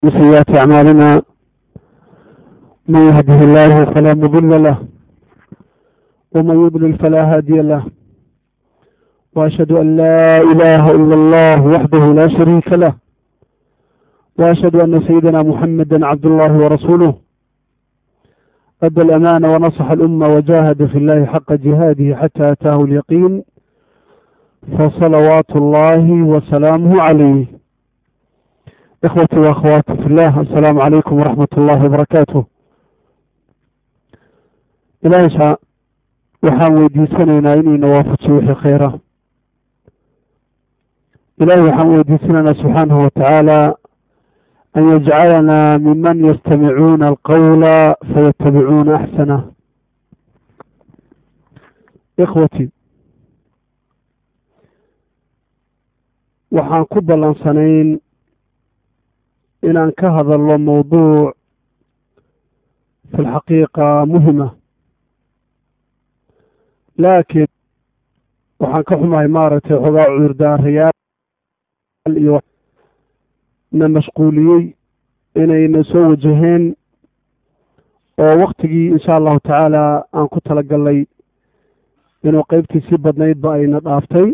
وسيئات أعمالنا من يهده الله فلا مضل له ومن يضلل فلا هادي له وأشهد أن لا إله إلا الله وحده لا شريك له وأشهد أن سيدنا محمدا عبد الله ورسوله أدى الأمانة ونصح الأمة وجاهد في الله حق جهاده حتى أتاه اليقين فصلوات الله وسلامه عليه إخوتي وأخواتي في الله السلام عليكم ورحمة الله وبركاته إلهي شاء waxaan weydiisanaynaa inayna waafajiyo wixii khayra ilahi waxaan weydiisanaynaa subxaanahu watacaala an yajcalanaa miman yastamicuuna alqawla fayatabicuuna axsanah ikhwati waxaan ku ballansanayn inaan ka hadalno mawduuc fi lxaqiiqa muhima laakiin waxaan ka xumahay maaragtay xogaa cudurdaarayaal iyo na mashquuliyey inayna soo wajaheen oo waktigii insha allahu tacaala aan ku tala gallay inuu qeybtii sii badnaydba ayna dhaaftay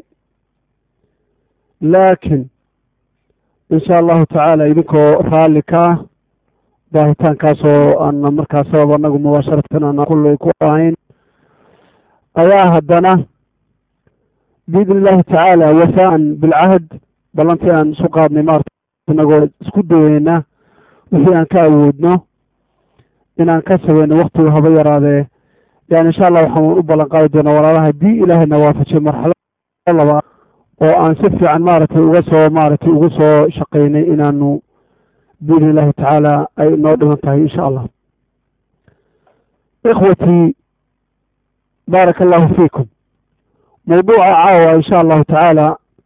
laakiin insha allahu tacaala idinkoo raalli kaa baahitaankaasoo aana markaa sabab annagu mubaasharatan aana kullay ku ahayn ayaa haddana biidni illaahi tacaala wafaaan bilcahd ballantii aan isu qaadnay maarata inagoo isku dayeyna wixii aan ka awoodno inaan ka sabayno waktigu haba yaraadee yani insha allah waxaan u ballan qaadi doonaa walaalaha haddii ilaahayna waafajiyo marxalad laba oo aan si fiican maaragtay uga soo maaragtay uga soo shaqaynay inaanu biidni illaahi tacaala ay noo dhiman tahay insha allah ikhwatii baaraka allahu fiikum mawduuca caawa insha allahu tacaala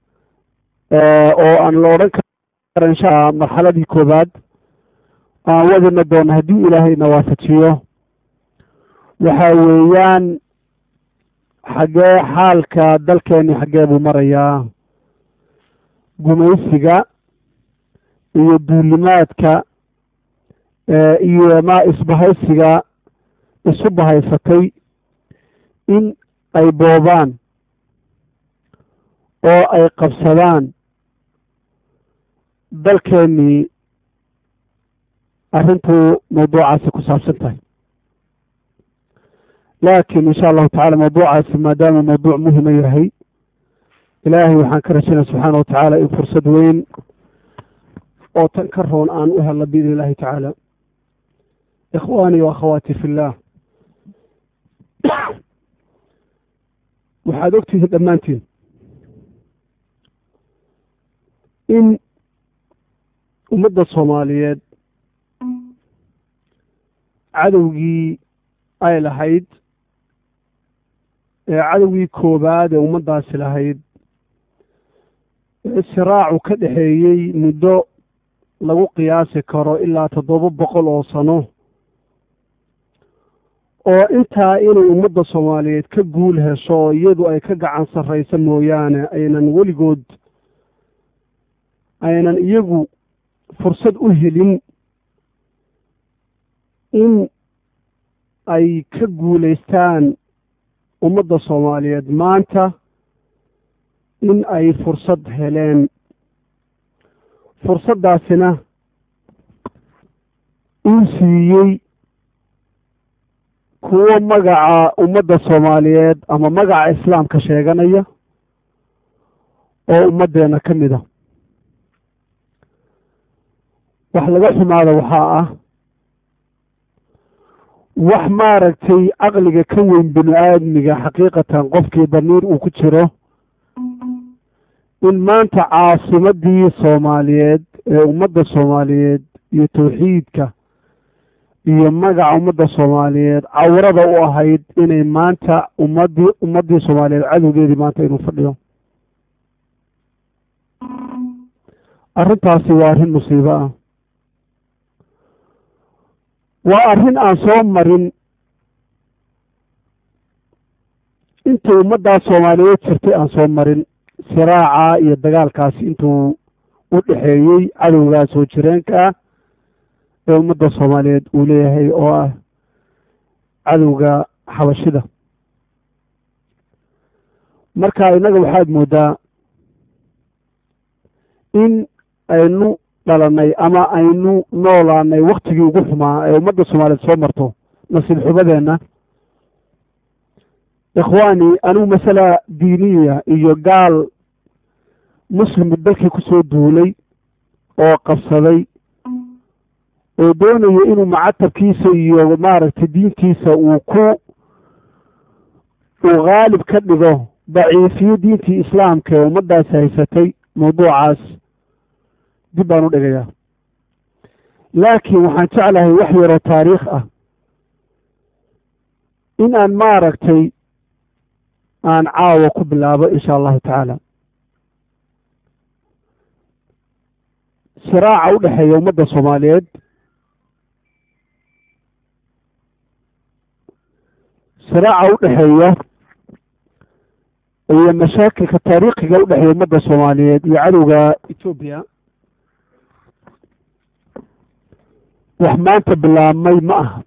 oo aan la odhan karo insha marxaladii koobaad aan wadina doono haddii ilaahayna waafajiyo waxa weeyaan xaggee xaalka dalkeeni xaggee buu marayaa gumaysiga iyo duulimaadka iyo ma isbahaysiga isu bahaysatay in ay boobaan oo ay qabsadaan dalkeennii arrintuu mawduucaasi ku saabsan tahay laakiin insha allahu tacala mawduucaasi maadaama mawduuc muhima yahay ilaahay waxaan ka rajaynaya subxaana watacaala in fursad weyn oo tan ka roon aan u helno biidni illahi tacaala ikhwaanii wa akhawaati fi illah waxaad ogtihiin dhammaantiin in ummadda soomaaliyeed cadowgii ay lahayd ee cadowgii koobaad ee ummaddaasi lahayd ee siraacu ka dhexeeyey muddo lagu qiyaasi karo ilaa toddoba boqol oo sano oo intaa inay ummadda soomaaliyeed ka guul hesho iyadu ay ka gacan sarraysa mooyaane aynan weligood aynan iyagu fursad u helin in ay ka guulaystaan ummadda soomaaliyeed maanta in ay fursad heleen fursaddaasina uu siiyey kuwo magaca ummadda soomaaliyeed ama magaca islaamka sheeganaya oo ummaddeena ka mid a wax laga xumaada waxaa ah wax maaragtay caqliga ka weyn bini aadmiga xaqiiqatan qofkii damiir uu ku jiro in maanta caasimadii soomaaliyeed ee ummadda soomaaliyeed iyo tawxiidka iyo magaca ummadda soomaaliyeed cawrada u ahayd inay maanta ummaddii ummaddii soomaaliyeed cadowgeedii maanta inuu fadhiyo arrintaasi waa arrin musiibo ah waa arrin aan soo marin intii ummaddaa soomaaliyeed jirtay aan soo marin siraaca iyo dagaalkaasi intuu u dhexeeyey cadowgaa soo jireenka ah ee ummadda soomaaliyeed uu leeyahay oo ah cadowga xabashida marka innaga waxaad mooddaa in aynu dhalanay ama aynu noolaanay waktigii ugu xumaa ee ummadda soomaaliyeed soo marto nasiib xubadeenna ikhwaani anigu masala diiniya iyo gaal muslimu dalkii ku soo duulay oo qabsaday oo doonayo inuu macatabkiisa iyo maaragtay diintiisa uu ku uu khaalib ka dhigo daciifiyo diintii islaamka ee ummaddaasi haysatay mawduucaas dib baan u dhigayaa laakiin waxaan jeclahay wax yaroo taariikh ah in aan maaragtay aan caawa ku bilaabo insha allahu tacaala siraaca u dhexeeya ummadda soomaaliyeed siraaca u dhexeeya iyo mashaakilka taariikhiga u dhexeeya ummadda soomaaliyeed iyo cadowga etoobiya wax maanta bilaabmay ma aha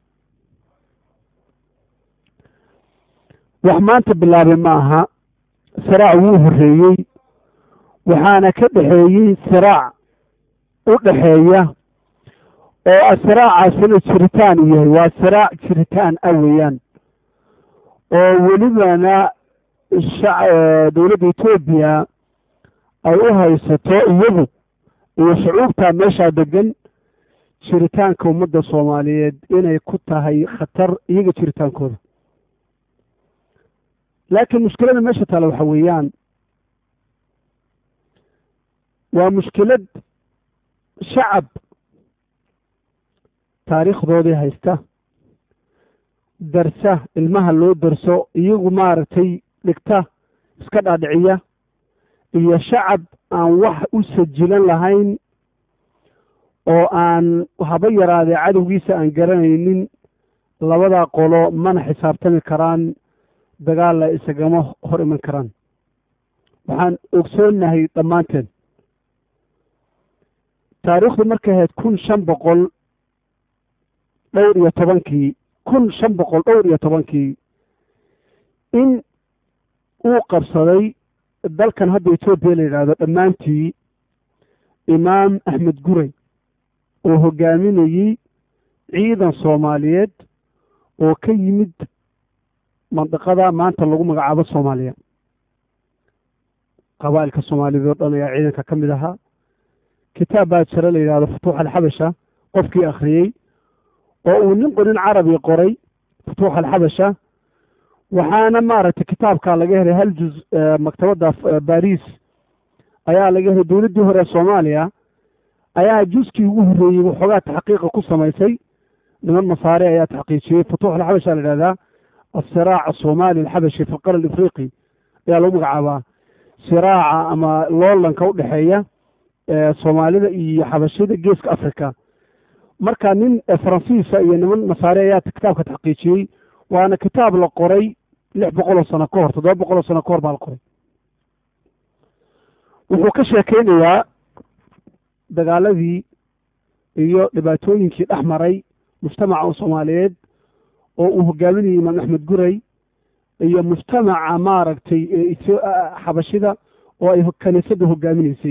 wax maanta bilaabay ma aha siraac wuu horreeyey waxaana ka dhexeeyey siraac u dhexeeya oo siraacaasina jiritaan u yahay waa siraac jiritaan ah weeyaan oo welibana dowladda etoobiya ay u haysato iyadu iyo shucuubta meeshaa degan jiritaanka ummadda soomaaliyeed inay ku tahay khatar iyaga jiritaankooda laakiin mushkilada meesha taale waxa weeyaan waa mushkilad shacab taariikhdoodii haysta darsa ilmaha loo darso iyagu maaragtay dhigta iska dhaadhiciya iyo shacab aan wax u sajilan lahayn oo aan haba yaraadee cadowgiisa aan garanaynin labadaa qolo mana xisaabtami karaan dagaalla isagama hor iman karaan waxaan ogsoonnahay dhammaanteen taariikhdu markay ahayd kun shan boqol dhowr iyo tobankii kun shan boqol dhowr iyo tobankii in uu qabsaday dalkan hadda etoobiya la yidhaahdo dhammaantii imaam axmed guray oo hogaaminayey ciidan soomaaliyeed oo ka yimid mandiqada maanta lagu magacaabo soomaaliya qabaa'ilka soomaaliyeed oo dhan ayaa ciidanka ka mid ahaa kitaab baa jira la yidhahdo futuux alxabasha qofkii akhriyey oo uu nin qonin carabi qoray futuux alxabasha waxaana maaragtay kitaabkaa laga helay hal juz maktabadda baris ayaa laga helay dowladdii hore soomaaliya ayaa juskii ugu horreeyey waxoogaa taxqiiqa ku samaysay niman masaare ayaa taxqiijiyey futuux alxabasha la yidhahdaa asiraac asoomaali alxabashi fi lqara alifriqi ayaa lagu magacaabaa siraaca ama loolanka u dhexeeya soomaalida iyo xabashida geeska africa marka nin faransiisa iyo niman masaare ayaa kitaabka taxqiijiyey waana kitaab la qoray lix boqol oo sano ka hor toddoba boqol oo sano ka hor baa la qoray wuxuu ka sheekeynayaa dagaaladii iyo dhibaatooyinkii dhex maray mujtamaca soomaaliyeed oo uu hogaaminayay imaam axmed guray iyo mujtamaca maaragtay xabashida oo ay kaniisadda hogaaminaysay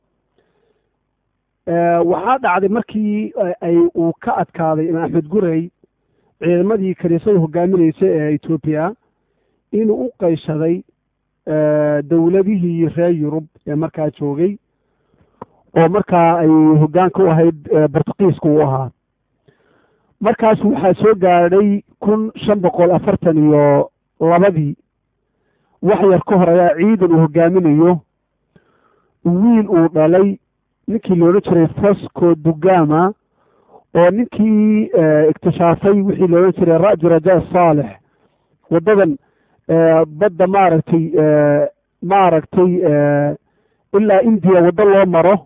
waxaa dhacday markii ay uu ka adkaaday imaam axmed guray ciidamadii kaniisada hogaaminaysay ee etoobiya inuu u qayshaday dowladihii reer yurub ee markaa joogay oo markaa ay hoggaanka u ahayd bortuqiiska uu ahaa markaas waxaa soo gaadhay kun shan boqol afartan iyo labadii wax yar ka hor ayaa ciidan uu hogaaminayo wiil uu dhalay ninkii loodhan jiray fosco dugama oo ninkii iktishaafay wixii loodhan jiray ra'ju rajaa saalex waddadan badda maaragtay maaragtay ilaa indiya waddo loo maro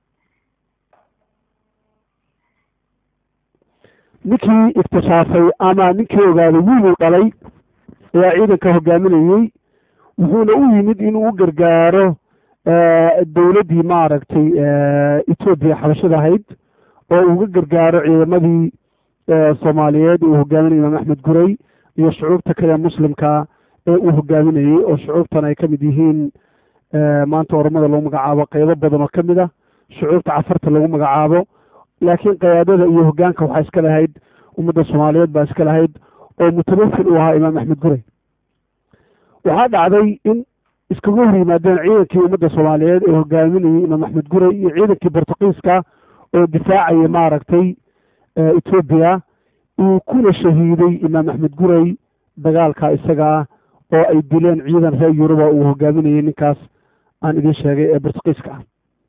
ninkii iktishaafay ama ninkii ogaaday wiiluu dhalay ayaa ciidanka hogaaminayey wuxuuna u yimid inuu u gargaaro dowladdii maaragtay etoobiya xabashada ahayd oo uga gargaaro ciidamadii soomaaliyeed uu hogaaminayay imaam axmed guray iyo shucuubta kale muslimka ee uu hogaaminayey oo shucuubtan ay ka mid yihiin maanta oromada lagu magacaabo qeybo badan oo ka mid ah shucuubta cafarta lagu magacaabo laakiin qayaadada iyo hogaanka waxaa iska lahayd ummadda soomaaliyeed baa iska lahayd oo mutamafil uu ahaa imaam axmed guray waxaa dhacday in iskagu hor yimaadeen ciidankii ummadda soomaaliyeed ee hogaaminayey imaam axmed guray iyo ciidankii bortuqiiska oo difaacaya maaragtay etoobiya uu kuna shahiiday imaam axmed guray dagaalka isagaa oo ay dileen ciidan reer yuruba uu hogaaminayey ninkaas aan idiin sheegay ee bortuqiiska ah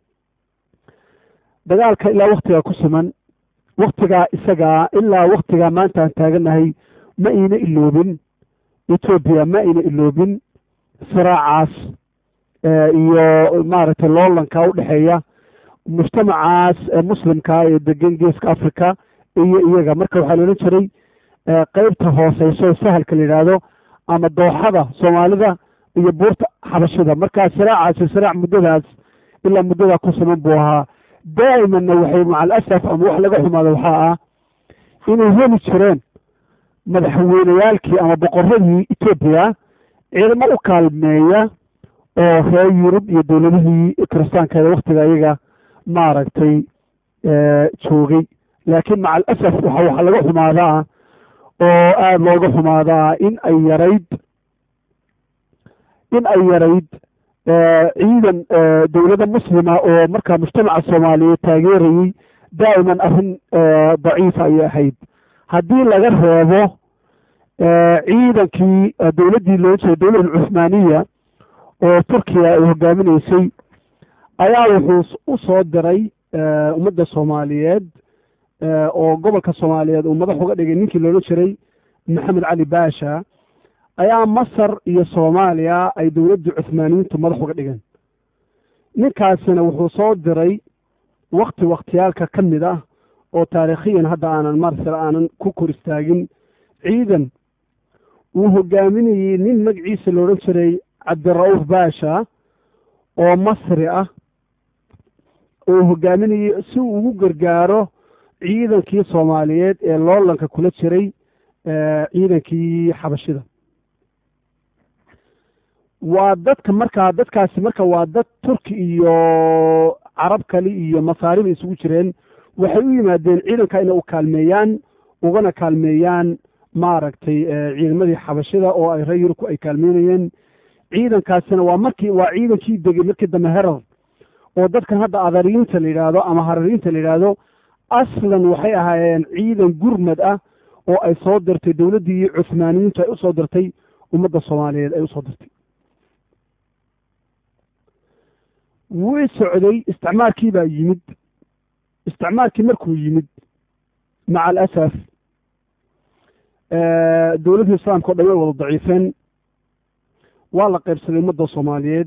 dagaalka ilaa waktigaa ku siman waktigaa isagaa ilaa waktigaa maanta aan taaganahay ma iina iloobin etoobiya ma ayna iloobin firaacaas iyo maaragtay loolanka udhexeeya mujtamacaas muslimka ee degan geeska africa iyo iyaga marka waxaa la odhan jiray qeybta hooseyso sahalka la yidhaahdo ama dooxada soomaalida iyo buurta xabashida markaa siraacaasi siraac muddadaas ilaa muddadaa ku siman buu ahaa daa'imanna waxay macal asaf ama wax laga xumaado waxaa ah inay heli jireen madaxweyneyaalkii ama boqoradii etoobiya ciidamo u kaalmeeya oo reer yurub iyo dowladihii kiristaankeeda waktiga iyaga maaragtay joogay laakiin macal asaf waxa waxa laga xumaadaa oo aada looga xumaadaa in ay yarayd in ay yarayd ciidan dowladda muslima oo markaa mujtamaca soomaaliyeed taageerayey daa'iman arrin daciifa ayay ahayd haddii laga reebo ciidankii dowladdii loo jeeda dowladda cuhmaaniya oo turkiya ay hogaaminaysay ayaa wuxuu u soo diray ummadda soomaaliyeed oo gobolka soomaaliyeed uu madax uga dhigay ninkii loola jiray maxamed cali baasha ayaa masar iyo soomaaliya ay dowladda cuhmaaniyiintu madax uga dhigeen ninkaasina wuxuu soo diray wakti wakhtiyaalka ka mid ah oo taariikhiyan hadda aanan marsal aanan ku kor istaagin ciidan uu hogaaminayey nin magaciisa la odhan jiray cabdira'uuf baasha oo masri ah oo hogaaminayey si uu ugu gargaaro ciidankii soomaaliyeed ee loolanka kula jiray ciidankii xabashida waa dadka markaa dadkaasi marka waa dad turki iyo carab kale iyo masaariba isugu jireen waxay u yimaadeen ciidanka inay u kaalmeeyaan ugana kaalmeeyaan maaragtay ciidamadii xabashida oo ay reer yurubku ay kaalmeynayeen ciidankaasina waa markii waa ciidankii degay markii dambe herar oo dadkan hadda adariyiinta la yidhaahdo ama harariinta la yidhaahdo aslan waxay ahaayeen ciidan gurmad ah oo ay soo dirtay dowladdii cuhmaaniyiintu ay usoo dirtay ummadda soomaaliyeed ay usoo dirtay wuu socday isticmaalkii baa yimid isticmaalkii markuu yimid maca alasaf dowladda islaamka o dhan way wada daciifeen waa la qaybsaday ummadda soomaaliyeed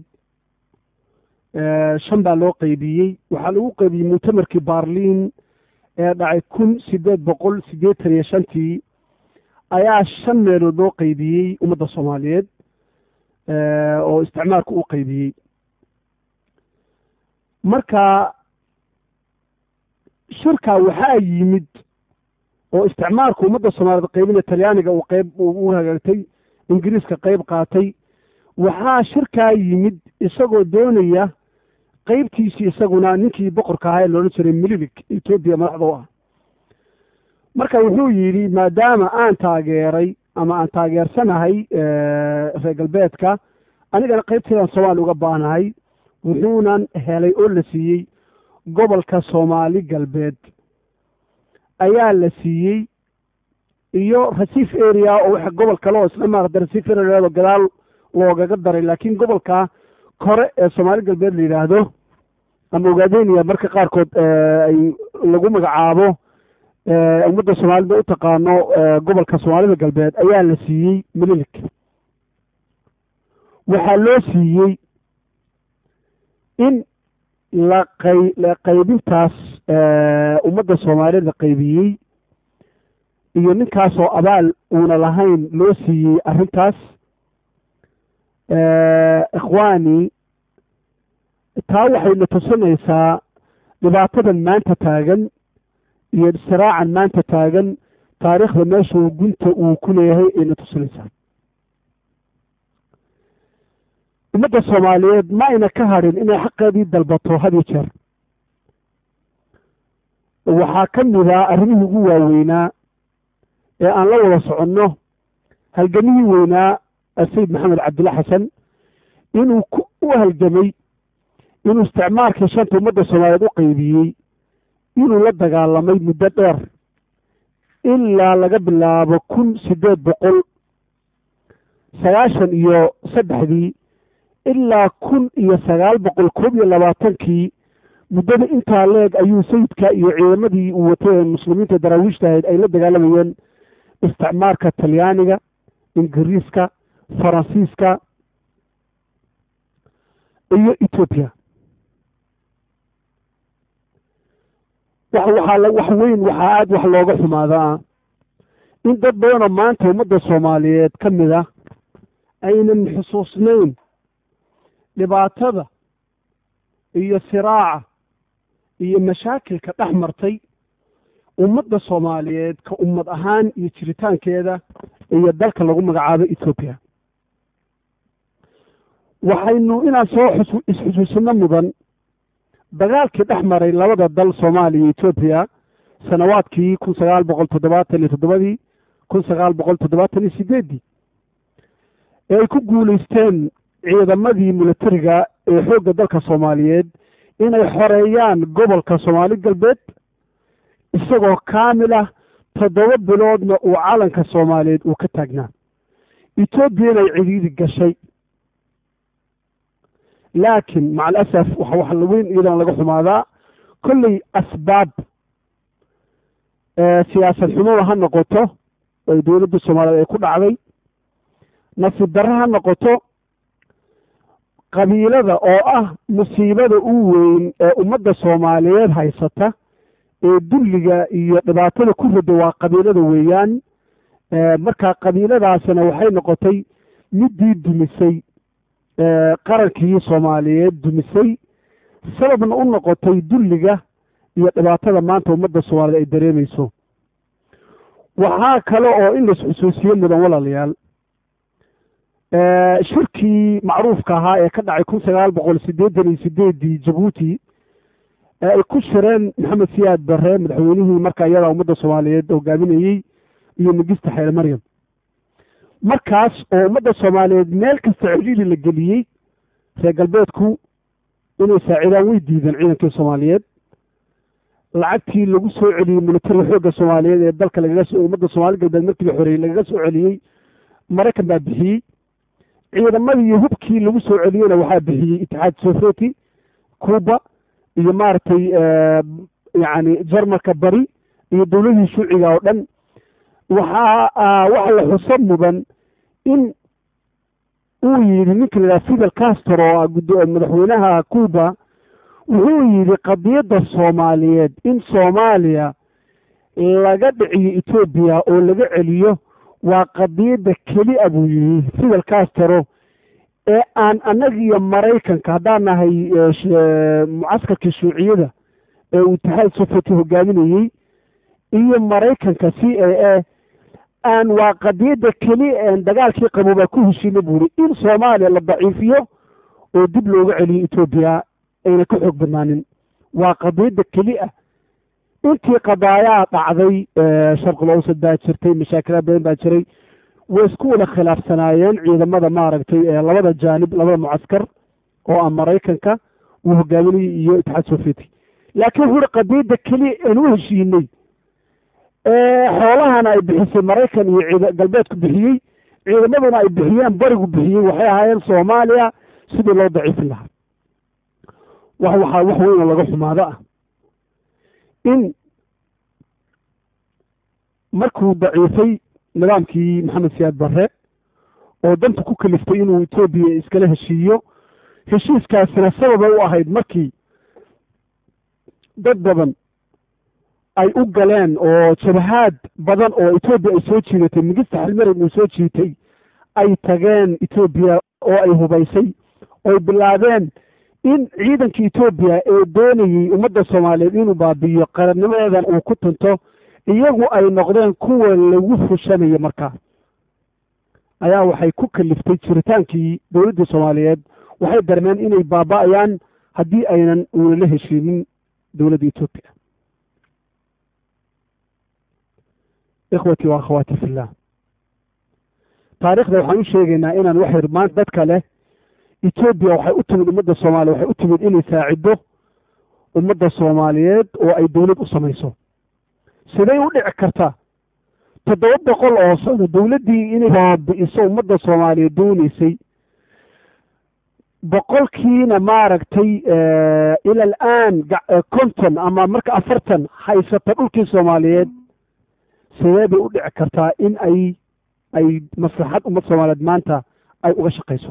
shan baa loo qeybiyey waxaa lagu qeybiyey muctamarkii baarliin ee dhacay kun sideed boqol siddeetan iyo shantii ayaa shan meelood loo qeybiyey ummadda soomaaliyeed oo isticmaalku u qeybiyey marka shirkaa waxaa yimid oo isticmaalku ummadda soomaaliyeed qaybina talyaaniga uu qayb u hagaagtay ingiriiska qayb qaatay waxaa shirkaa yimid isagoo doonaya qeybtiisii isaguna ninkii boqorka ahaa ee loodhan jiray mililik etoobiya madaxda u ah marka wuxuu yidhi maadaama aan taageeray ama aan taageersanahay reer galbeedka anigana qaybteedaan soomaaliya uga baanahay wuxuunan helay oo la siiyey gobolka soomaali galbeed ayaa la siiyey iyo rasiif area oo w gobol kale oo isla maarata rasiif area o gadaal loogaga daray laakiin gobolka kore ee soomaali galbeed la yidhaahdo ama ogaadeniya marka qaarkood ay lagu magacaabo ummadda soomaalida u taqaano gobolka soomaalida galbeed ayaa la siiyey mililik waxaa loo siiyey in la qay qaybintaas ummadda soomaaliyeed la qaybiyey iyo ninkaasoo abaal uuna lahayn loo siiyey arrintaas ikhwaani taa waxayna tusinaysaa dhibaatadan maanta taagan iyo siraacan maanta taagan taariikhda meeshuu gunta uu ku leeyahay ayna tusinaysaa ummadda soomaaliyeed ma ayna ka hadhin inay xaqeedii dalbato had iyo jeer waxaa ka mid a arrimihii ugu waaweynaa ee aan la wada soconno halgamihii weynaa sayid maxamed cabdilla xasan inuu u halgamay inuu isticmaalkii shanta ummadda soomaaliyeed u qaybiyey inuu la dagaalamay muddo dheer ilaa laga bilaabo kun siddeed boqol sagaashan iyo saddexdii ilaa kun iyo sagaal boqol koob iyo labaatankii muddada intaa leeg ayuu sayidka iyo ciidamadii uu watay ee muslimiinta daraawiishta ahayd ay la dagaalamayeen isticmaalka talyaaniga ingiriiska faransiiska iyo etoobiya waxaa wax weyn waxaa aada wax looga xumaadaa in dad badanoo maanta ummadda soomaaliyeed ka mid ah aynan xusuusnayn dhibaatada iyo siraaca iyo mashaakilka dhex martay ummadda soomaaliyeed ka ummad ahaan iyo jiritaankeeda iyo dalka lagu magacaabo etoobiya waxaynu inaan soo xus isxusuusino mudan dagaalkii dhex maray labada dal soomaaliya iyo etoobiya sanawaadkii kun sagaal boqol toddobaatan iyo toddobadii kun sagaal boqol toddobaatan iyo sideeddii ee ay ku guulaysteen ciidamadii militariga ee xoogga dalka soomaaliyeed inay xoreeyaan gobolka soomaali galbeed isagoo kaamil ah toddoba biloodna uu calanka soomaaliyeed uu ka taagnaa etoobiyana ay cidiidi gashay laakiin maca alasaf waxa wax weyn iyadana laga xumaadaa kolley asbaab siyaasad xumada ha noqoto ay dowladda soomaaliyeed ay ku dhacday nasiib darre ha noqoto qabiilada oo ah musiibada u weyn ee ummadda soomaaliyeed haysata ee dulliga iyo dhibaatada ku rida waa qabiilada weeyaan marka qabiiladaasina waxay noqotay middii dumisay qarankii soomaaliyeed dumisay sababna u noqotay dulliga iyo dhibaatada maanta ummadda soomaaliyeed ay dareemayso waxaa kale oo in lais xusuusiye mudan walaalayaal shirkii macruufka ahaa ee ka dhacay kun sagaal boqol siddeetan iyo sideeddii jabuuti ee ay ku shireen maxamed siyaad barre madaxweynihii markaa iyadaa ummadda soomaaliyeed hogaaminayey iyo migista xeele maryam markaas oo ummadda soomaaliyeed meel kasta celiili la geliyey reer galbeedku inay saacidaan way diideen ciidankii soomaaliyeed lacagtii lagu soo celiyey militariga xoogga soomaaliyeed ee dalka lagaga soo ummadda soomaali galbeed markii la xoreeyey lagaga soo celiyey maraykan baa bixiyey ciidamadii iyo hubkii lagu soo celiyeyna waxaa bixiyey itixaad sovieti cuba iyo maaragtay yacni jarmalka bari iyo dowladii shuuciga oo dhan waxaa waxa la xuso mudan in uu yidhi ninka la yidhaha fidel castro oo madaxweynaha cuba wuxuu yidhi qadiyadda soomaaliyeed in soomaaliya laga dhiciyo etoobiya oo laga celiyo waa qadiyadda keli a buu yidhi fidel castro ee aan annaga iyo maraykanka haddaan nahay mucaskarkii shuuciyada ee uu itixaad sofeti hogaaminayey iyo maraykanka c a a aan waa qadiyadda keli en dagaalkii qabo baa ku heshiina buuri in soomaaliya la daciifiyo oo dib looga celiyo etoobiya ayna ka xoog badnaanin waa qadiyadda keli ah intii qadaayaa dhacday sharqul awsad baa jirtay mashaakilaa badan baa jiray way isku wada khilaafsanaayeen ciidamada maaragtay labada jaanib labada mucaskar oo ah maraykanka uu hogaaminayay iyo itixaad sovieti laakiin wuxu uhi qadiyadda keliya aan u heshiinay xoolahana ay bixisay maraykan iyo galbeedku bixiyey ciidamaduna ay bixiyeen barigu bixiyey waxay ahaayeen soomaaliya sidii loo daciifin lahaa wax waxaa wax weyn oo laga xumaado ah in markuu daciifay nidaamkii maxamed siyaad barre oo danta ku kaliftay inuu etoobiya iskala heshiiyo heshiiskaasina sababay u ahayd markii dad badan ay u galeen oo jabahaad badan oo etoobiya ay soo jiidatay migista xilmarin uu soo jiitay ay tageen etoobiya oo ay hubaysay ooy bilaabeen in ciidanka etoobiya ee doonayey ummadda soomaaliyeed inuu baabi'iyo qarannimadeedan uu ku tunto iyagu ay noqdeen kuwa lagu fushanayo markaa ayaa waxay ku kaliftay jiritaankii dowladda soomaaliyeed waxay darmeen inay baaba'ayaan haddii aynan uunala heshiinin dowladda etoobiya ikhwatii wa akhawaati fillah taarikhda waxaan u sheegaynaa inaan waxay maanta dadka leh etoobiya waxay u timid ummadda soomaaliya waxay u timid inay saaciddo ummadda soomaaliyeed oo ay dowlad u samayso siday u dhici kartaa toddoba boqol oo sano dowladdii inay baabi'iso ummadda soomaaliyeed doonaysay boqolkiina maaragtay ila alaan konton ama marka afartan haysata dhulkii soomaaliyeed sidee bay u dhici kartaa in ay ay maslaxad ummad soomaaliyeed maanta ay uga shaqayso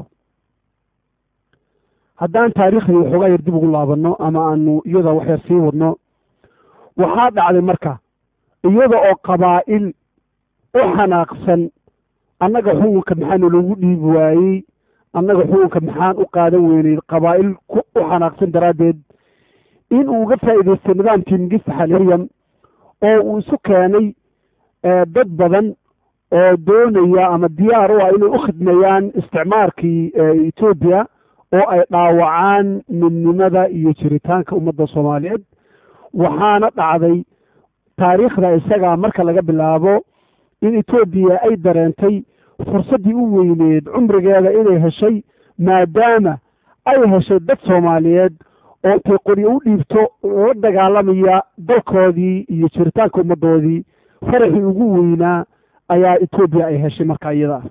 haddaan taariikhdii waxoogaa yar dib ugu laabanno ama aanu iyada waxyar sii wadno waxaa dhacday marka iyada oo qabaa'il u xanaaqsan annaga xukunka maxaanu loogu dhiibi waayey annaga xukunka maxaan u qaadan weynay qabaa'il u xanaaqsan daraaddeed in uu uga faa'iidaystay nidaamkii mingista xaliyam oo uu isu keenay dad badan oo doonaya ama diyaar u ah inay u khidmeeyaan isticmaarkii etoobiya oo ay dhaawacaan midnimada iyo jiritaanka ummadda soomaaliyeed waxaana dhacday taariikhda isagaa marka laga bilaabo in etoobiya ay dareentay fursaddii u weyneed cumrigeeda inay heshay maadaama ay heshay dad soomaaliyeed oo intay qoryo u dhiibto la dagaalamaya dalkoodii iyo jiritaanka ummaddoodii faraxii ugu weynaa ayaa etoobiya ay heshay marka iyada ah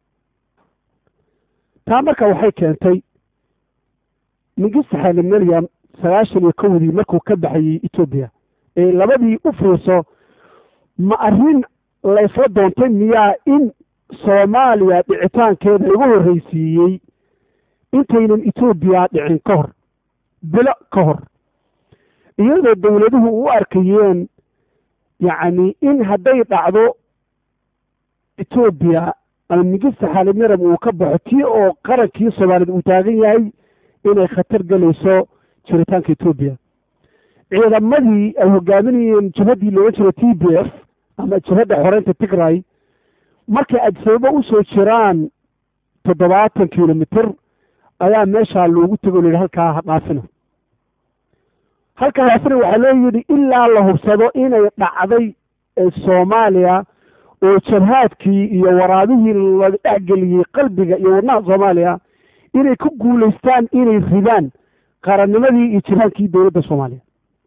taa marka waxay keentay mingista xaali maryam sagaashan iyo kowdii markuu ka baxayey etoobiya ee labadii u fiirso ma arrin laysla doontay miyaa in soomaaliya dhicitaankeeda lagu horreysiiyey intaynan etoobiya dhicin ka hor bilo ka hor iyadoo dowladuhu u arkayeen yacni in hadday dhacdo etoobiya ama mingista xaali maryam uu ka baxo tii oo qarankii soomaaliyeed uu taagan yahay inay khatar gelayso jiritaanka etoobiya ciidamadii ay hogaaminayeen jabhaddii looga jira t b f ama jabhadda xoreynta tigray markay adsababo u soo jiraan toddobaatan kilomitr ayaa meeshaa loogu tego o la yidhi halkaa ha dhaafina halkaa dhaafina waxaa loo yidhi ilaa la hubsado inay dhacday soomaaliya oo jabhaadkii iyo waraabihii la dhexgeliyey qalbiga iyo wadnaha soomaaliya inay ku guulaystaan inay ridaan qarannimadii iyo jiraankii dowladda soomaaliya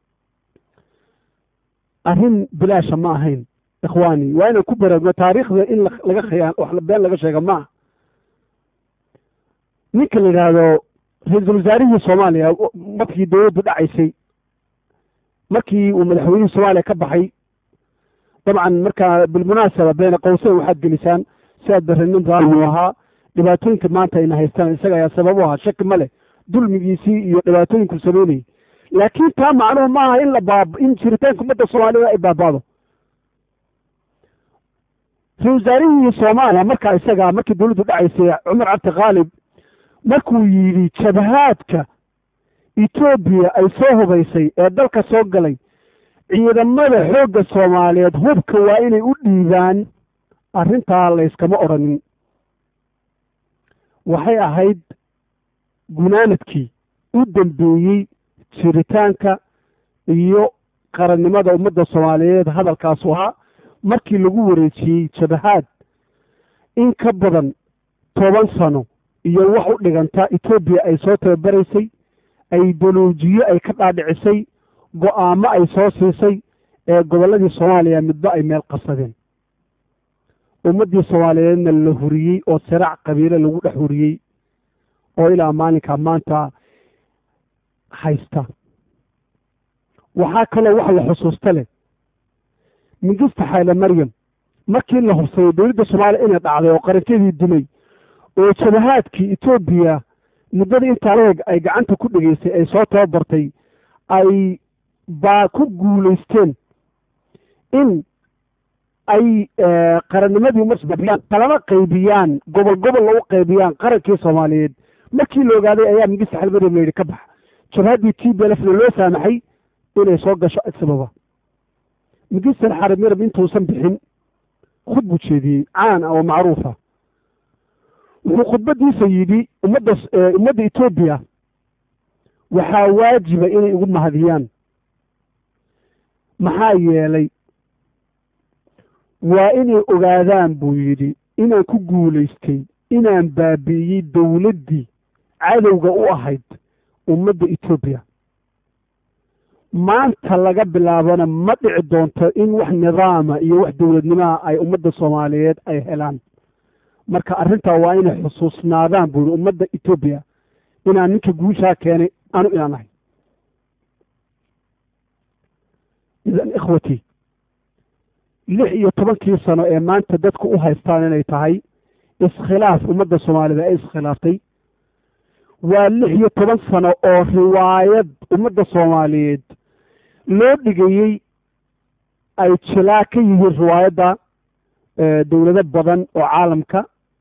arrin bilaasha ma ahayn ikhwaani waa inaan ku baraarugno taariikhda in laga khayaan wax been laga sheega ma aha ninka la yidhaahdo ra-iisul wasaarihii soomaaliya markii dowladdu dhacaysay markii uu madaxweynihii soomaaliya ka baxay dabcan markaa bilmunaasaba beena qowseyn waxaad gelisaan si aad barre nin raalmu ahaa dhibaatooyinka maanta ayna haystaan isaga ayaa sabab u ahaa shaki ma leh dulmigiisii iyo dhibaatooyinku samaynayay laakiin taa macnuhu ma aha in la baab in jiritaanka ummadda soomaaliyada ay baabaado ra-isul wasaarihii soomaaliya markaa isagaa markii dowladdu dhacaysay cumar cabdi khaalib markuu yidhi jabhaadka etoobiya ay soo hubaysay ee dalka soo galay ciidamada xoogga soomaaliyeed hubka waa inay u dhiibaan arrintaa layskama odhanin waxay ahayd gunaanadkii u dambeeyey jiritaanka iyo qarannimada ummadda soomaaliyeed hadalkaasu ahaa markii lagu wareejiyey jabahaad in ka badan toban sano iyo wax u dhiganta etoobiya ay soo tababaraysay ay doluujiyo ay ka dhaadhicisay go-aamo ay soo siisay ee gobolladii soomaaliya midba ay meel qabsadeen ummaddii soomaaliyeedna la huriyey oo siraac qabiile lagu dhex huriyey oo ilaa maalinkaa maanta haysta waxaa kaloo wax la xusuusta leh mingista xayle maryam markii la hubsaday dowladda soomaaliya inay dhacday oo qarankeedii dumay oo jabahaadkii etoobiya muddadii intaa leeg ay gacanta ku dhegaysay ay soo tababartay ay baa ku guulaysteen in ay qarannimadii umasbabiyaan kalama qaybiyaan gobol gobol lagu qaybiyaan qarankii soomaaliyeed markii la ogaaday ayaa mingista xalmaryam la yidhi ka bax jabhaddii t b lfna loo saamaxay inay soo gasho adsababa mingistan xalmaryam intuusan bixin khud buu jeediyey caan ah oo macruufa wuxuu khudbadiisa yidhi ummadda ummadda etoobiya waxaa waajiba inay igu mahadiyaan maxaa yeelay waa inay ogaadaan buu yidhi inaan ku guulaystay inaan baabi'iyey dowladdii cadowga u ahayd ummadda etoobiya maanta laga bilaabana ma dhici doonto in wax nidaama iyo wax dowladnimaha ay ummadda soomaaliyeed ay helaan marka arrintaa waa inay xusuusnaadaan buu yidhi ummadda etoobiya inaan ninka guushaa keenay anu inaan ahay idan ikhwatii lix iyo tobankii sano ee maanta dadku u haystaan inay tahay iskhilaaf ummadda soomaalida ay iskhilaaftay waa lix iyo toban sano oo riwaayad ummadda soomaaliyeed loo dhigayey ay jilaa ka yihiin riwaayadda dowlado badan oo caalamka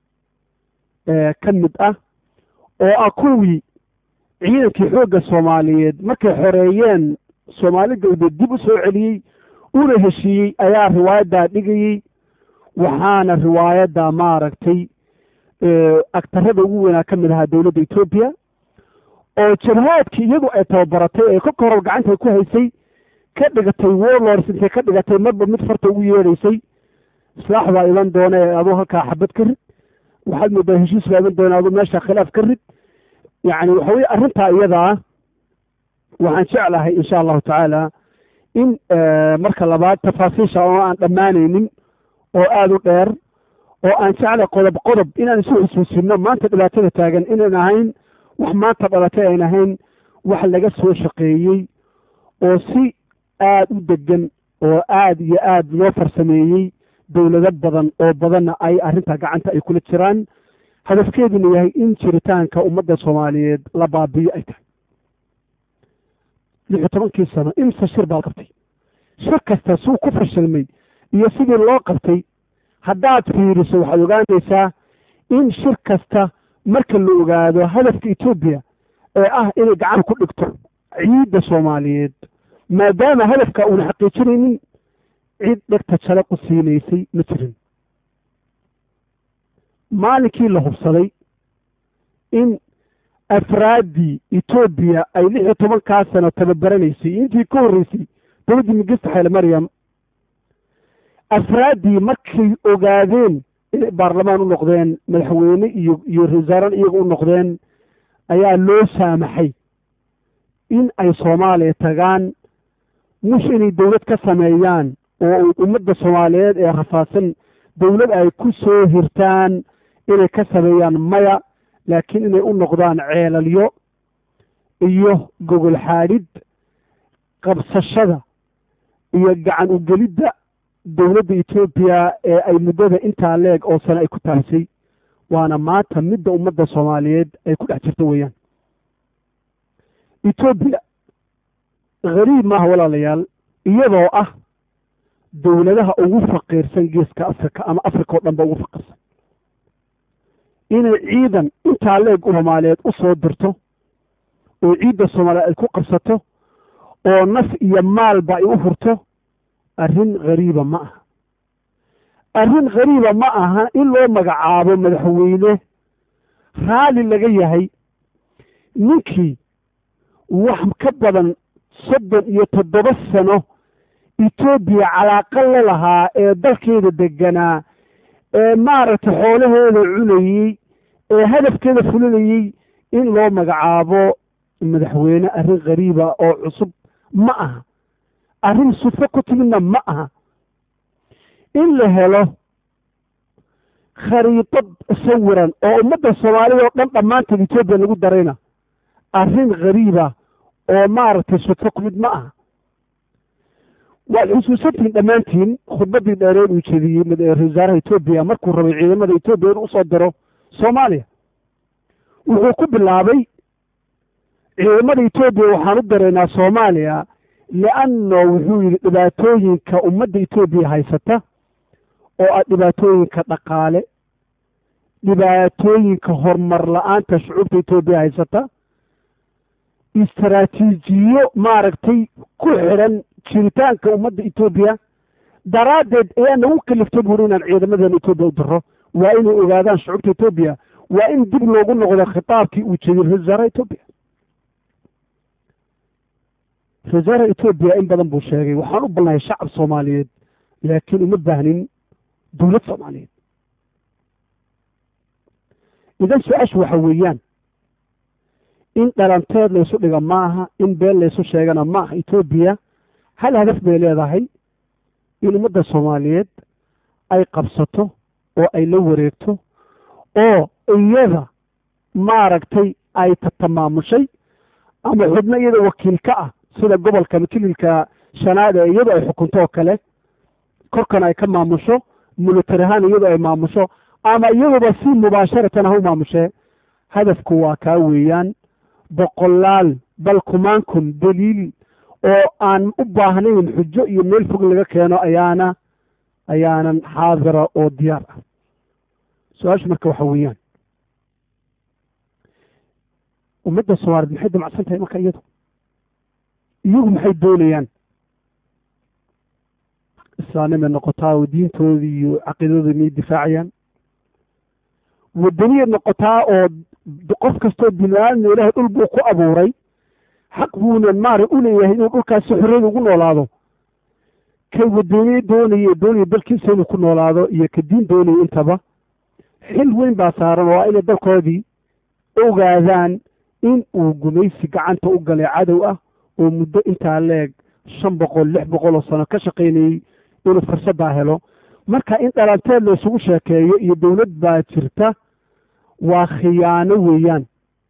ka mid ah oo ah kuwii ciidankii xoogga soomaaliyeed markay xoreeyeen soomaali galbeed dib u soo celiyey una heshiiyey ayaa riwaayaddaa dhigayey waxaana riwaayadda maaragtay agtarada ugu weynaa ka mid ahaa dowladda etoobiya oo jabhaadkii iyadu ay tababaratay ee kolka horab gacanta ku haysay ka dhigatay warlords intay ka dhigatay marba mid farta ugu yeedhaysay islaax baa iman doona ee aduu halkaa xabad ka rid waxaad moodaa heshiis baa iman doona aduu meesha khilaaf ka rid yacni waxa weye arrintaa iyadaa waxaan jeclahay insha allahu tacaala in marka labaad tafaasiisha oo aan dhammaanaynin oo aada u dheer oo aan jeclay qodob qodob inaan isu xusuusino maanta dhibaatada taagan inayn ahayn wax maanta dhalatay ayn ahayn wax laga soo shaqeeyey oo si aada u degan oo aada iyo aada loo farsameeyey dowlado badan oo badanna ay arrintaa gacanta ay kula jiraan hadafkeeduna yahay in jiritaanka ummadda soomaaliyeed la baabiyo ay tahay lix iyo tobankii sano imse shir baa la qabtay shir kasta suu ku fashilmay iyo sidii loo qabtay haddaad fiiriso waxaad ogaanaysaa in shir kasta marka la ogaado hadafka etoobiya ee ah inay gacan ku dhigto ciidda soomaaliyeed maadaama hadafka uuna xaqiijinaynin cid dhegta jale ku siinaysay ma jirin maalinkii la hubsaday in afraaddii etoobiya ay lix iyo tobankaa sano tababaranaysay intii ka horreysay dowladdii mingista xayle maryam afraaddii markay ogaadeen inay baarlamaan u noqdeen madaxweyne iyo iyo ra-iisaaraan iyaga u noqdeen ayaa loo saamaxay in ay soomaaliya tagaan mush inay dowlad ka sameeyaan oo ummadda soomaaliyeed ee rafaadsan dowlad ay ku soo hirtaan inay ka sameeyaan maya laakiin inay u noqdaan ceelalyo iyo gogol xaadhid qabsashada iyo gacan ugelidda dowladda etoobiya ee ay muddada intaa leeg oo sane ay ku taalisay waana maanta midda ummadda soomaaliyeed ay ku dhex jirto weeyaan etoobiya khariib maaha walaalayaal iyadoo ah dowladaha ugu faqiirsan geeska afrika ama afrika oo dhan ba ugu faqiirsan inay ciidan intaa leeg u soomaaliyeed u soo dirto oo ciidda soomaaliyeed ay ku qabsato oo naf iyo maalba ay u hurto arrin khariiba ma aha arrin khariiba ma aha in loo magacaabo madaxweyne raalli laga yahay ninkii wax ka badan soddon iyo toddoba sano etoobiya calaaqa la lahaa ee dalkeeda deganaa ee maaragtay xoolaheeda cunayey ee hadafkeeda fulinayey in loo magacaabo madaxweyne arrin khariiba oo cusub ma aha arrin sufo ku timidna ma aha in la helo khariidad sawiran oo ummadda soomaalida oo dhan dhammaanteed etoobiya lagu darayna arrin khariiba oo maaragtay sufo ku mid ma aha waad xusuusantihiin dhammaantiin khudbaddii dheereed uu jeediyey ra-isul wasaaraha etoobiya markuu rabay ciidamada etoobiya inuu usoo diro soomaaliya wuxuu ku bilaabay ciidamada etoobiya waxaan u diraynaa soomaaliya lianno wuxuu yidhi dhibaatooyinka ummadda etoobiya haysata oo ah dhibaatooyinka dhaqaale dhibaatooyinka horumar la-aanta shucuubta etoobiya haysata istaraatiijiyo maaragtay ku xidhan jiritaanka ummadda etoobiya daraaddeed ayaa nagu kaliftay buuri inaan ciidamadeena etoobiya u diro waa inay ogaadaan shucuubta etoobiya waa in dib loogu noqdo khitaabkii uu jeediyey ra-isul wasaaraha etoobiya ra-isul wasaaraha etoobiya in badan buu sheegay waxaan u balnahay shacab soomaaliyeed laakiin uma baahnin dowlad soomaaliyeed idan su-aashu waxa weeyaan in dhalanteed laysu dhiga maaha in been laysu sheegana maaha etoobiya hal hadaf bay leedahay in ummadda soomaaliyeed ay qabsato oo ay la wareegto oo iyada maaragtay ay tatamaamushay ama xubno iyada wakiil ka ah sida gobolka makililka shanaad ee iyadu ay xukunto oo kale korkan ay ka maamusho militari ahaan iyadu ay maamusho ama iyaduba si mubaasharatan ha u maamushee hadafku waa kaa weeyaan boqolaal bal kumaan kun daliil oo aan u baahnayn xujo iyo meel fog laga keeno ayaana ayaanan xaadira oo diyaar ah su-aashu marka waxa weeyaan ummadda soomaaliyeed maxay damacsan tahay marka iyadu iyagu maxay doonayaan islaanimay noqotaa oo diintoodii iyo caqiidadoodii may difaacayaan wadaniyad noqotaa oo qof kastoo bini aadamna ilaahay dhul buu ku abuuray xaq buuna maara u leeyahay inuu dhulkaasi xorriyada ugu noolaado kay wadaniye doonaya doonaya dalkiisa inuu ku noolaado iyo ka diin doonaya intaba xil weyn baa saaran oo waa inay dalkoodii ogaadaan in uu gumaysi gacanta u galay cadow ah oo muddo intaa leeg shan boqol lix boqol oo sano ka shaqaynayey inuu fursaddaa helo marka in dhalanteed la isugu sheekeeyo iyo dowlad baa jirta waa khiyaano weeyaan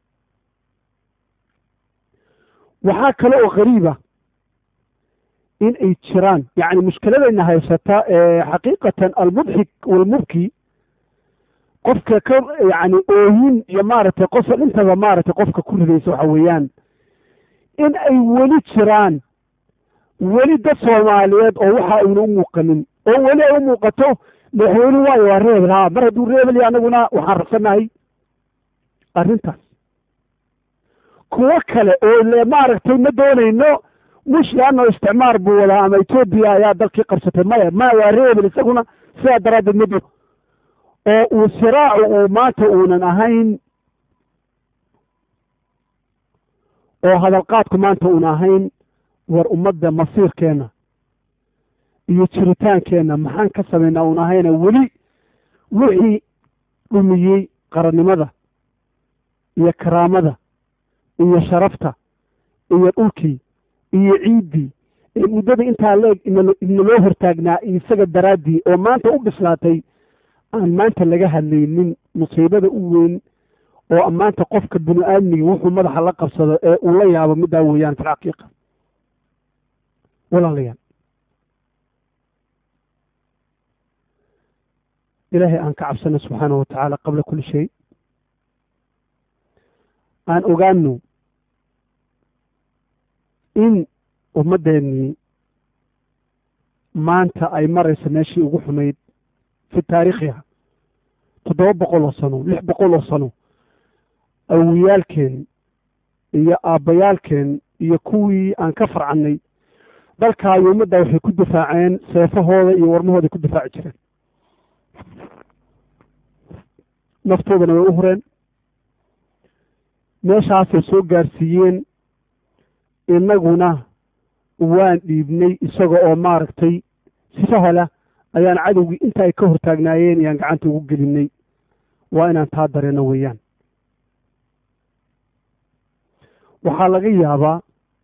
waxaa kale oo qariiba in ay jiraan yacni mushkiladayna haysata ee xaqiiqatan almudxik walmubki qofka ka yacni oohin iyo maaragtay qosol intaba maaragtay qofka ku ridaysa waxa weeyaan in ay weli jiraan weli dad soomaaliyeed oo waxa ayna u muuqanin oo weli ay u muuqato madaxweyne waayo waa reebel haa mar hadduu reebel ya anaguna waxaan rabsanahay arrintaas kuwo kale oo le maaragtay ma doonayno mush laano isticmaar buu wadaa ama etoobiya ayaa dalkii qabsatay maya ma waa reebel isaguna sidaa daraaddeed ma doo oo uu siraacu uu maanta uunan ahayn oo hadalqaadku maanta uuna ahayn war ummadda masiirkeenna iyo jiritaankeenna maxaan ka samaynaa uun ahayna weli wixii dhumiyey qarannimada iyo karaamada iyo sharafta iyo dhulkii iyo ciiddii ee muddada intaa leeg inaloo hortaagnaa isaga daraaddii oo maanta u bislaatay aan maanta laga hadlaynin musiibada u weyn oo maanta qofka bini aadmigi wuxuu madaxa la qabsado ee uu la yaabo middaa weeyaan fi lxaqiiqa walaalayaal ilaahay aan ka cabsano subxaanahu watacaala qabla kulli shay aan ogaano in ummaddeennii maanta ay marayso meeshii ugu xumayd fi taariikhiha toddoba boqol oo sano lix boqol oo sano awiyaalkeen iyo aabbayaalkeen iyo kuwii aan ka farcannay dalkaa iyo ummaddaa waxay ku difaaceen seefahooda iyo warmahooday ku difaaci jireen naftoodana way u hureen meeshaasay soo gaarsiiyeen innaguna waan dhiibnay isaga oo maaragtay si sahla ayaan cadowgii inta ay ka hortaagnaayeen ayaan gacanta ugu gelinay waa inaan taa dareenno weeyaan waxaa laga yaabaa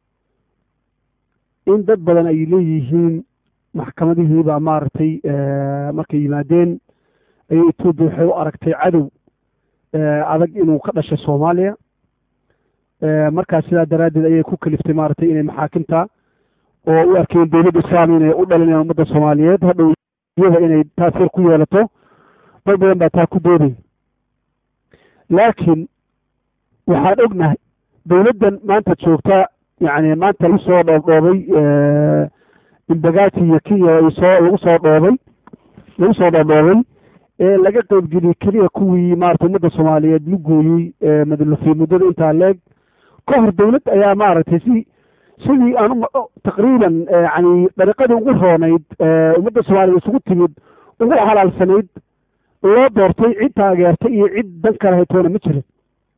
in dad badan ay leeyihiin maxkamadihiibaa maaragtay markay yimaadeen ayay etoobiya waxay u aragtay cadow adag inuu ka dhashay soomaaliya markaas sidaa daraaddeed ayay ku kaliftay maaragtay inay maxaakimta oo u arkeen dowladda islaam inay u dhalinayaan ummadda soomaaliyeed hadhow iyada inay taasiir ku yeelato dad badan baa taa ku dooday laakiin waxaan ognahay dowladdan maanta joogta yacni maanta lagu soo dhoobdhoobay imbagaati iyo kenya ay soo lagu soo dhoobay lagu soo dhoobdhoobay ee laga qeybgeliyey keliya kuwii maarata ummadda soomaaliyeed lu gooyey madlufii muddada intaa leeg ka hor dawlad ayaa maaragtay si sidii aan taqriiban yani dariiqadii ugu roonayd ummadda soomaaliya isugu timid ugu halaalsanayd loo doortay cid taageertay iyo cid dan kale haytoona ma jirin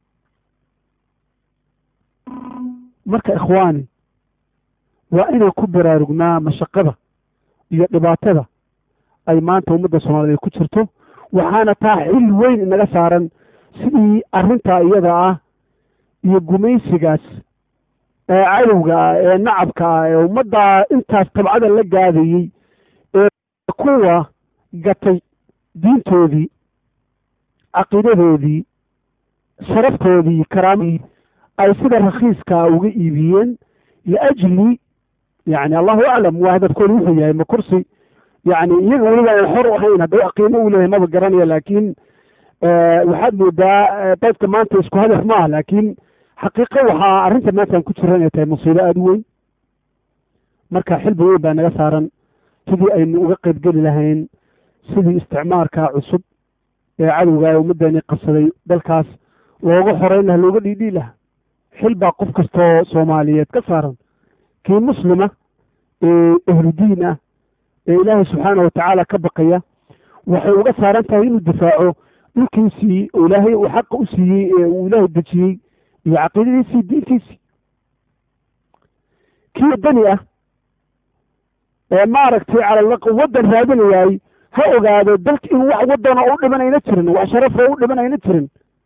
marka ikhwaani waa inaan ku baraarugnaa mashaqada iyo dhibaatada ay maanta ummadda soomaaliyeed ku jirto waxaana taa xil weyn inaga saaran sidii arrintaa iyada ah iyo gumaysigaas ee cadowga ah ee nacabka ah ee ummaddaa intaas tabcada la gaadayey ee kuwa gatay diintoodii caqiidadoodii sharaftoodii karaamadii ay sida rakhiiskaa uga iibiyeen liajli yani allahu aclam waa hadafkooda wuxuu yahay ma kursi yani iyaga weliba aan xor u ahayn hadda qiimo uu leeyahay maba garanaya laakiin waxaad moodaa dadka maanta isku hadaf maaha laakiin xaqiiqo waxaa arrinta maantaan ku jira inay tahay musiibo aada u weyn marka xilbi weyn baa naga saaran sidii aynu uga qaybgeli lahayn sidii isticmaarkaa cusub ee cadowga ee ummaddeeni qabsaday dalkaas looga xoreyn laha looga dhiidhii laha xil baa qof kastoo soomaaliyeed ka saaran kii muslima ee ahludiin ah ee ilaahay subxaana watacaala ka baqaya waxay uga saaran tahay inuu difaaco dhulkiisii oo ilaahay uu xaqa u siiyey ee uu ilaahay dejiyey iyo caqiidadiisii diintiisii kii dani ah ee maaragtay calalaq waddan raadinayaay ha ogaado dalka in wax waddana u dhimanayna jirin wax sharafo u dhimanayna jirin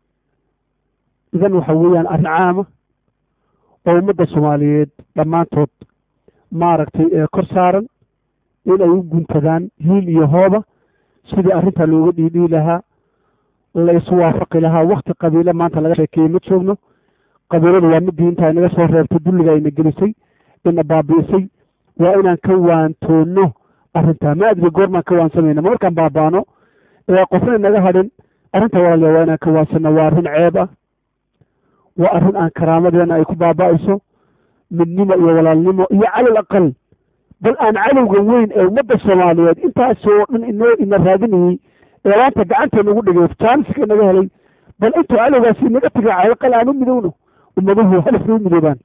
idan waxa weeyaan arrin caama oo ummadda soomaaliyeed dhammaantood maaragtay ee kor saaran in ay u guntadaan hiil iyo hooba sidii arrintaa looga dhiidhii lahaa la isu waafaqi lahaa wakti qabiile maanta laga sheekeeyey ma joogno qabiiladu waa midii intaa inaga soo reebtay dulliga ayna gelisay ina baabi'isay waa inaan ka waantoonno arrintaa ma adri goormaan ka waansamayna ma markaan baabaano ee qofna inaga hadhin arrinta walaaliya waa inaan ka waansano waa arrin ceeb ah waa arrin aan karaamadeena ay ku baaba'ayso midnimo iyo walaalnimo iyo calal aqal bal aan cadowga weyn ee ummadda soomaaliyeed intaasoo dhan inoo ina raadinayey ee laanta gacanteena ugu dhigay jaaniska inaga helay bal intuu cadowgaasi inaga tegay calaqal aan u midowno ummaduhu hadafna u midoobaan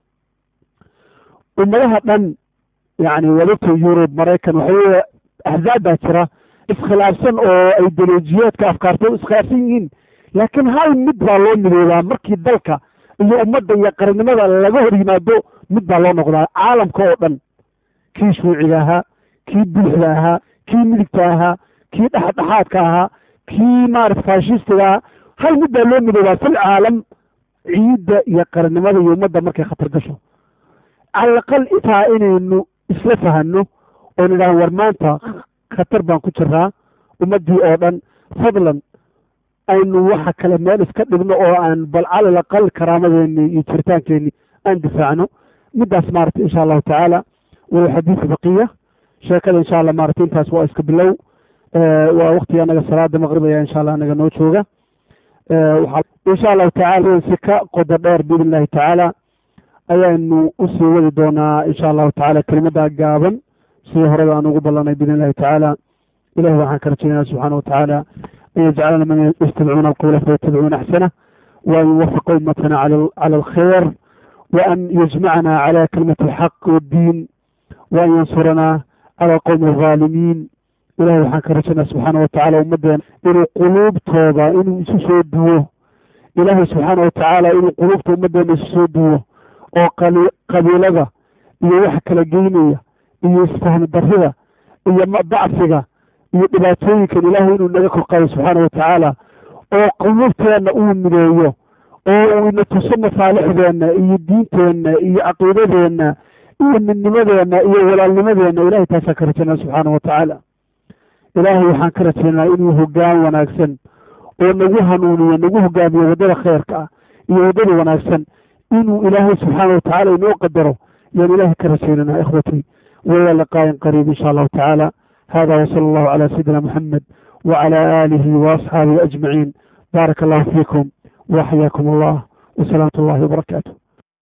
ummadaha dhan yani wadagta yurub maraykan waxaweye axzaab baa jira iskhilaafsan oo ay dalojiyaadka afkaartay iskhilaafsan yihiin laakiin hal mid baa loo midoobaa markii dalka iyo ummadda iyo qarannimada laga hor yimaado mid baa loo noqdaa caalamka oo dhan kii shuuciga ahaa kii buuxda ahaa kii midigta ahaa kii dhexdhexaadka ahaa kii maarata faashistiga ahaa hal mid baa loo midoobaa fil caalam ciidda iyo qarannimada iyo ummadda markay khatar gasho calaqal intaa inaynu isla fahanno oo nidhaha war maanta khatar baan ku jiraa ummaddii oo dhan fadlan aynu waxa kale meel iska dhigno oo aan bal calal aqal karaamadeeni iyo jiritaankeenni aan difaacno middaas maarata insha allahu tacaala walow xadiidu baqiya sheekada insha allah maarata intaas waa iska bilow waa waktiga anaga salaada maqrib ayaa insha allah anaga noo jooga insha allahu tacala si ka qodo dheer biidn illahi tacaala ayaanu usii wadi doonaa insha allahu tacala kelimaddaa gaaban sidii horeba aan ugu ballanay biidn illahi tacaala ilahi waxaan ka rajaynaya subxaana watacaala an yajcalana man yastamicuuna alqawla fayattabicuuna axsanah وأن يوفق أمتنا على على الخير وأن يجمعنا على كلمة الحق والدين وأن ينصرنا على القوم الظالمين إلهي waxaan ka rajaynaa subxaana watacaala ummadeen inuu quluubtooda inuu isu soo duwo ilaahay subxaana watacaala inuu quluubta ummadeena isu soo duwo oo qabiilada iyo waxa kala geynaya iyo isfahmi darrida iyo dacfiga iyo dhibaatooyinkan ilaahay inuu naga korqayo subxaana watacaala oo quluubteenna uu mideeyo oo uu ina tuso masaalixdeenna iyo diinteenna iyo caqiidadeenna iyo midnimadeenna iyo walaalnimadeenna ilahay taasaan ka rajaynaa subxaana watacaala ilaahay waxaan ka rajaynaa inuu hogaan wanaagsan oo nagu hanuuniyo nagu hogaamiyo waddada khayrka ah iyo waddada wanaagsan inuu ilaahay subxaana watacaala inoo qadaro yaan ilaahay ka rajaynanaa ikhwatii waya liqaayin qariib insha allahu tacaala hada wasala allahu calaa sayidina moxamed wacala aalihi waasxaabihi ajmaciin baaraka allahu fiikum waxyaakum allah wasalaamatu allahi wabarakaatu